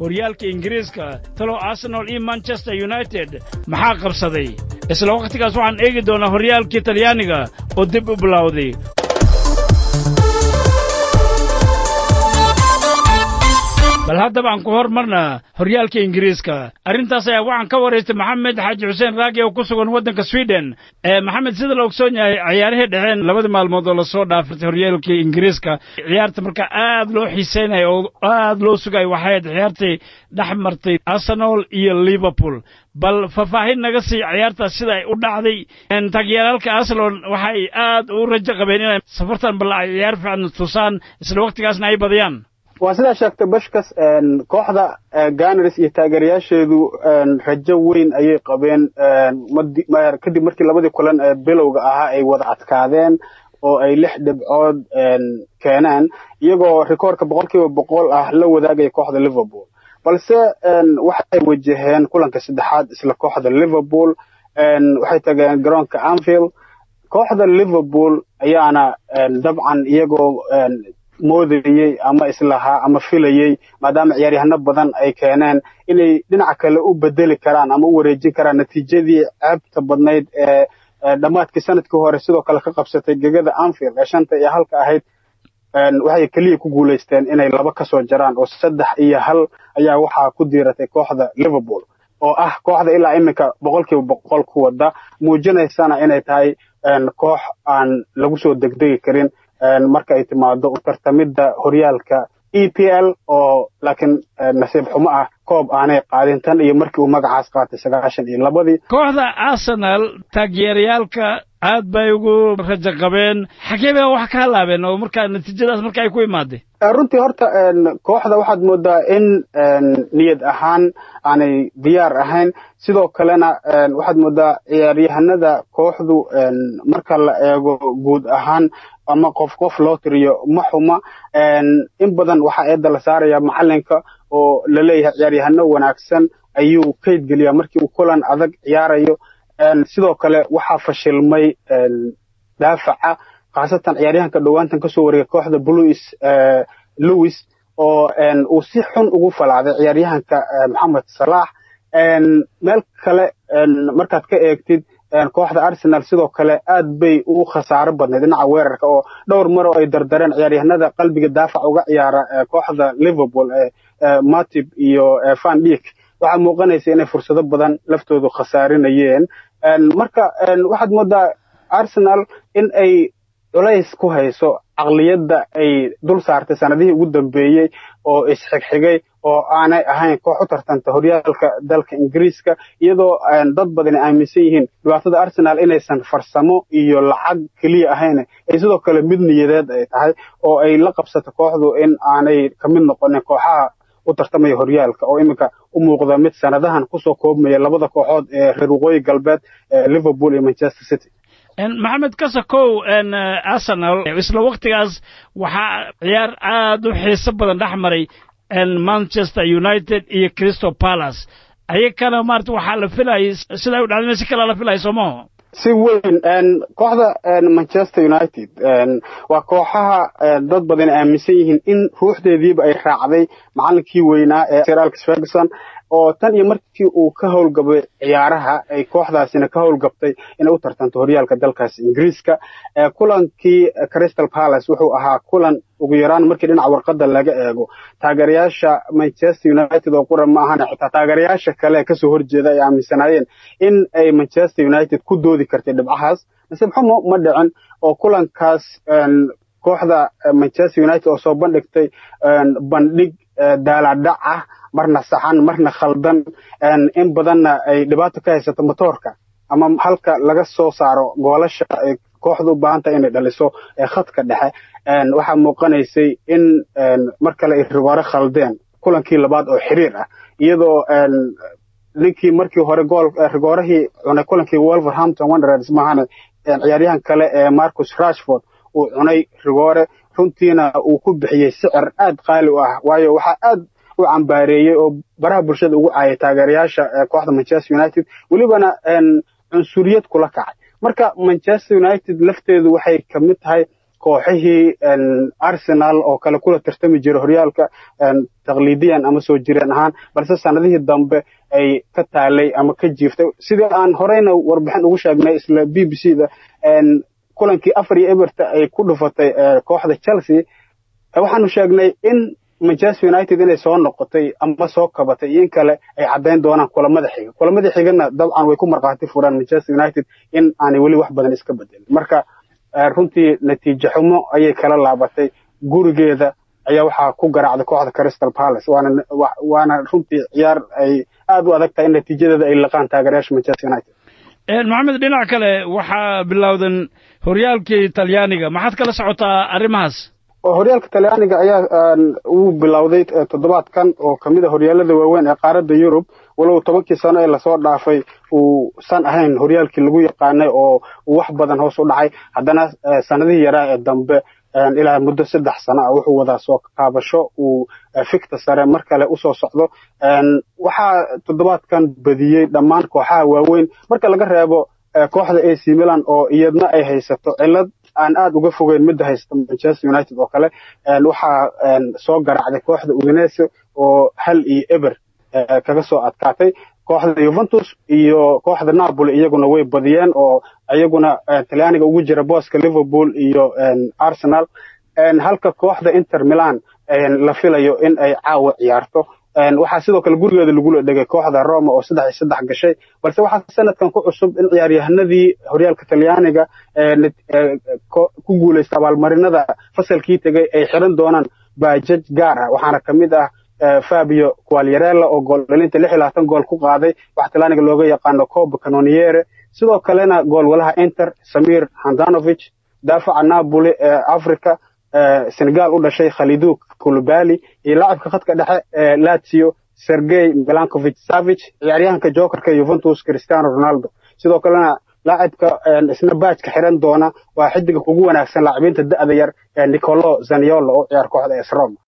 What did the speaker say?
horyaalka ingiriiska talow arsenal iyo manchester united maxaa qabsaday isla wakhtigaas waxaan eegi doonaa horyaalkii talyaaniga oo dib u bilowday bal haddaba aan ku hormarna horyaalka ingiriiska arrintaas ayaa waxaan ka waraystay maxamed xaaji xuseen raagi oo ku sugan waddanka sweden maxamed sida la ogsoon yahay ciyaarihii dhexeen labadii maalmood oo lasoo dhaafirtay horyaalka ingiriiska ciyaarta marka aad loo xiiseynaya oo aad loo sugayo waxayd ciyaartii dhex martay arsenal iyo liverpool bal faahfaahin naga sii ciyaartaas sida ay u dhacday taageeraalka arsenal waxay aad u rajo qabeen inay safartan bal ay ciyaar fiican tusaan isla wakhtigaasna ay badiyaan waa sidaa sheegtay bashkas kooxda ganars iyo taageerayaasheedu rajo weyn ayay qabeen kadib markii labadii kulan ee bilowga ahaa ay wada adkaadeen oo ay lix dhibcood keeneen iyagoo rikoorka boqol kiiba boqol ah la wadaagaya kooxda liverpool balse waxay wajaheen kulanka saddexaad isla kooxda liverpool waxay tageen garoonka anfield kooxda liverpool ayaana dabcan iyagoo moodayey ama islahaa ama filayey maadaama ciyaaryahano badan ay keeneen inay dhinaca kale u bedeli karaan ama u wareejin karaan natiijadii ceebta badnayd ee dhammaadkii sanadkii hore sidoo kale ka qabsatay gegada anfield ee shanta iyo halka ahayd waxay keliya ku guulaysteen inay laba ka soo jaraan oo saddex iyo hal ayaa waxaa ku diiratay kooxda liverpool oo ah kooxda ilaa iminka boqolkiiba boqol ku wada muujinaysana inay tahay koox aan lagu soo degdegi karin marka ay timaado u tartamidda horyaalka e p l oo laakiin nasiib xumo ah koob aanay qaadin tan iyo markii uu magacaas qaatay sagaashan iyo labadii kooxda arsenal taageerayaalka aad bay ugu rajo qabeen xagee bay wax ka halaabeen oo markaa natiijadaas marka ay ku imaadeen runtii horta kooxda waxaad moodaa in niyad ahaan aanay diyaar ahayn sidoo kalena waxaad moodaa ciyaaryahanada kooxdu marka la eego guud ahaan ama qof qof loo tiriyo ma xuma in badan waxaa eedda la saaraya macalinka oo laleeyahay ciyaaryahano wanaagsan ayuu kayd geliyaa markii uu kulan adag ciyaarayo sidoo kale waxaa fashilmay daafaca khaasatan ciyaaryahanka dhowaantan kasoo wareegay kooxda bluis lewis oo uu si xun ugu falacday ciyaaryahanka maxamed salaax meel kale markaad ka eegtid kooxda arsenal sidoo kale aad bay u khasaaro badnayd dhinaca weerarka oo dhowr mar oo ay dardareen ciyaaryahanada qalbiga daafac uga ciyaara kooxda liverpool matib iyo van dik waxaa muuqanaysa inay fursado badan laftoodu khasaarinayeen marka waxaad moodaa arsenal in ay culays ku hayso caqliyadda ay dul saartay sanadihii ugu dambeeyey oo isxigxigay oo aanay ahayn koox u tartanta horyaalka dalka ingiriiska iyadoo dad badani aaminsan yihiin dhibaatada arsenal inaysan farsamo iyo lacag keliya ahayn ay sidoo kale mid niyadeed ay tahay oo ay la qabsato kooxdu in aanay ka mid noqonin kooxaha u tartamaya horyaalka oo iminka u muuqda mid sanadahan kusoo koobmaya labada kooxood ee reer waqooyi galbeed liverpool iyo manchester city maxamed kasakow arsenal isla waktigaas waxaa ciyaar aad u xiiso badan dhex maray manchester united iyo crystal palace ayakana maarata waxaa la filayay sidaa u dhacdayna si kalaa la filaya soomaho si weyn kooxda manchester united waa kooxaha dad badan aaminsan yihiin in ruuxdeediiba ay raacday macalinkii weynaa ee sir alex ferguson oo tan iyo markii uu ka howlgabay ciyaaraha ay kooxdaasina ka howlgabtay inay u tartanto horyaalka dalkaas ingiriiska kulankii crystal palace wuxuu ahaa kulan ugu yaraan markii dhinaca warqadda laga eego taageerayaasha manchester united oo qura ma ahana xitaa taageerayaasha kale ee kasoo horjeeda ay aaminsanaayeen in ay manchester united ku doodi kartay dhibcahaas nasiib xumo ma dhicin oo kulankaas kooxda manchester united oo soo bandhigtay bandhig daaladhac ah marna saxan marna khaldan in badanna ay dhibaato ka haysato motoorka ama halka laga soo saaro goolasha ay kooxdu u baahan tahay inay dhaliso ee khadka dhexe waxaa muuqanaysay in mar kale ay rigoore khaldeen kulankii labaad oo xiriir ah iyadoo ninkii markii hore gool rigoorahii cunay kulankii wolverhampton wanderers maahane ciyaaryahan kale ee marcus rashford uu cunay rigoore runtiina uu ku bixiyey sicir aad qaali u ah waayo waxaa aad u cambaareeyey oo baraha bulshada ugu caayay taageerayaasha kooxda manchester united welibana cunsuriyad kula kacay marka manchester united lafteedu waxay ka mid tahay kooxihii arsenal oo kale kula tartami jira horyaalka taqliidiyan ama soo jireen ahaan balse sanadihii dambe ay ka taalay ama ka jiiftay sidii aan horeyna warbixin ugu sheegnay isla b b c da kulankii afar iyo eberta ay ku dhufatay kooxda chelsea waxaanu sheegnay in manchester united inay soo noqotay ama soo kabatay iyo in kale ay caddayn doonaan kulamada xiga kulamada xigana dabcan way ku markhaati furaan manchester united in aanay weli wax badan iska bedelin marka runtii natiijo xumo ayay kala laabatay gurigeeda ayaa waxaa ku garaacday kooxda crystal palace waana waana runtii ciyaar ay aad u adag tahay in natiijadeeda ay laqaan taageerayaasha manchester united maxamed dhinac kale waxaa bilowdan horyaalkii talyaaniga maxaad kala socotaa arrimahaas horyaalka talyaaniga ayaa uu bilowday toddobaadkan oo kamid a horyaalada waaweyn ee qaaradda yurub walow tobankii sano ee lasoo dhaafay uusan ahayn horyaalkii lagu yaqaanay oo uu wax badan hoos u dhacay haddana sanadihii yaraa ee dambe ilaa muddo saddex sano ah wuxuu wadaa soo kaabasho uu fikta sare mar kale usoo socdo waxaa toddobaadkan badiyey dhammaan kooxaha waaweyn marka laga reebo kooxda ac milan oo iyadna ay haysato cilad aan aad uga fogeyn midda haysta manchester united oo kale waxaa soo garaacday kooxda udinese oo hal iyo eber kaga soo adkaatay kooxda yuventus iyo kooxda napoli iyaguna way badiyeen oo iyaguna talyaaniga ugu jira booska liverpool iyo arsenal halka kooxda inter milan la filayo in ay caawa ciyaarto waxaa sidoo kale gurigeeda lagula dhegay kooxda roma oo saddex iyo saddex gashay balse waxaa sanadkan ku cusub in ciyaaryahanadii horyaalka talyaaniga ku guulaysta abaalmarinada fasalkii tegay ay xiran doonaan baajaj gaar ah waxaana ka mid ah fabio qualyarella oo gool dhalinta lix iyo labaatan gool ku qaaday waxa talyaaniga looga yaqaano coba canoniere sidoo kalena goolwalaha inter samir handanovic daafaca napoli ee africa senegal u dhashay khalidu kulubali iyo laacibka khadka dhexe ee lazio sergey milankovic savic ciyaaryahanka jokerka juventus cristiano ronaldo sidoo kalena laacibka isna baajka xiran doona waa xidiga ugu wanaagsan laacibiinta da'da yar ee nicolo zaniolo oo ciyaar kooxda es roma